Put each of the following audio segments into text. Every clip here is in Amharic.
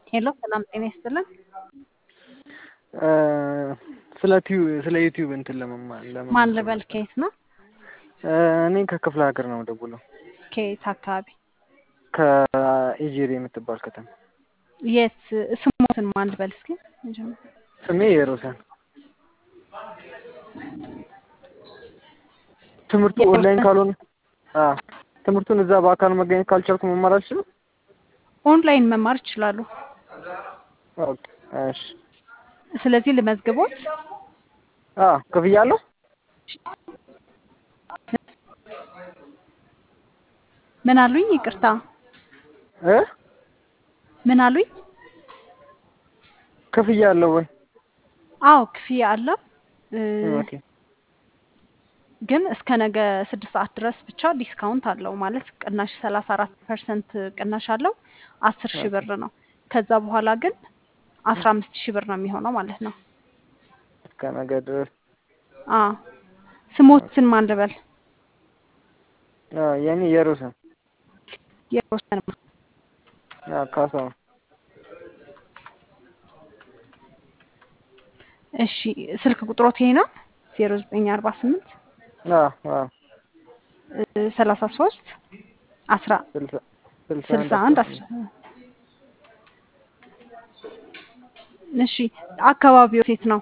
ሄሎ ሰላም ጤና ይስጥልን። ስለ ቲዩ ስለ ዩቲዩብ እንትን ለመማር ለመ ማን ልበል? ከየት ነው? እኔ ከክፍለ ሀገር ነው ደውለው ከየት አካባቢ? ከኢጄሪ የምትባል ከተማ። የት ስሞትን ማን ልበል? እስኪ ስሜ የሮሰን። ትምህርቱ ኦንላይን ካልሆነ አዎ ትምህርቱን እዛ በአካል መገኘት ካልቻልኩ መማር አልችልም? ኦንላይን መማር ይችላሉ። ኦኬ እሺ። ስለዚህ ልመዝግቦት። አዎ ክፍያ አለው? ምን አሉኝ? ይቅርታ እ ምን አሉኝ? ክፍያ አለው ወይ? አዎ ክፍያ አለው እ ኦኬ ግን እስከ ነገ ስድስት ሰዓት ድረስ ብቻ ዲስካውንት አለው ማለት ቅናሽ ሰላሳ አራት ፐርሰንት ቅናሽ አለው አስር ሺህ ብር ነው። ከዛ በኋላ ግን አስራ አምስት ሺህ ብር ነው የሚሆነው ማለት ነው። እስከ ነገ ድረስ አ ስሞትን ማን ልበል? አዎ የኔ የሮሰን የሮሰን አዎ ካሳሁን እሺ ስልክ ቁጥሮት ይሄ ነው ዜሮ ዘጠኝ አርባ ስምንት አዎ አዎ ሰላሳ ሶስት አስራ ስልሳ ስልሳ አንድ አስራ እሺ አካባቢው የት ነው?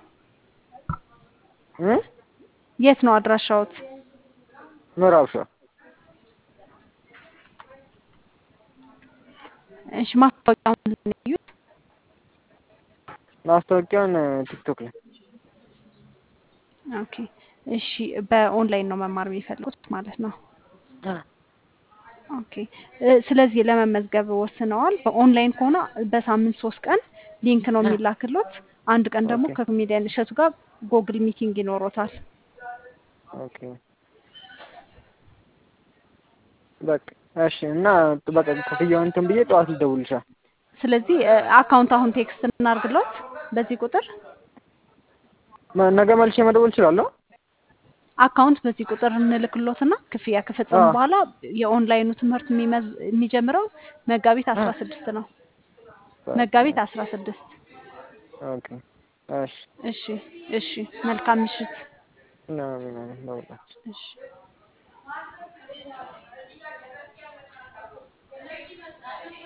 እ የት ነው አድራሻዎት? ምዕራብ ሸዋ እሺ ማስታወቂያውን ምንድን ነው ያዩት? ማስታወቂያውን ቲክቶክ ላይ ኦኬ እሺ በኦንላይን ነው መማር የሚፈልጉት ማለት ነው። ኦኬ እ ስለዚህ ለመመዝገብ ወስነዋል። በኦንላይን ከሆነ በሳምንት ሶስት ቀን ሊንክ ነው የሚላክሎት። አንድ ቀን ደግሞ ኦኬ ከኮሜዲያን እሸቱ ጋር ጎግል ሚቲንግ ይኖሮታል። ኦኬ በቃ እሺ። እና በቃ ክፍያውን እንትን ብዬ ጠዋት ልደውልልሻል። ስለዚህ እ አካውንት አሁን ቴክስት እናርግሎት በዚህ ቁጥር መ- ነገ መልሼ መደወል እችላለሁ? አካውንት በዚህ ቁጥር እንልክሎትና ክፍያ ከፈጸሙ አዎ በኋላ የኦንላይኑ ትምህርት የሚመዝ የሚጀምረው መጋቢት አስራ ስድስት ነው። በቃ መጋቢት አስራ ስድስት ኦኬ እሺ። እሺ እሺ መልካም ምሽት። ምናምን ምናምን ለሁላችን እሺ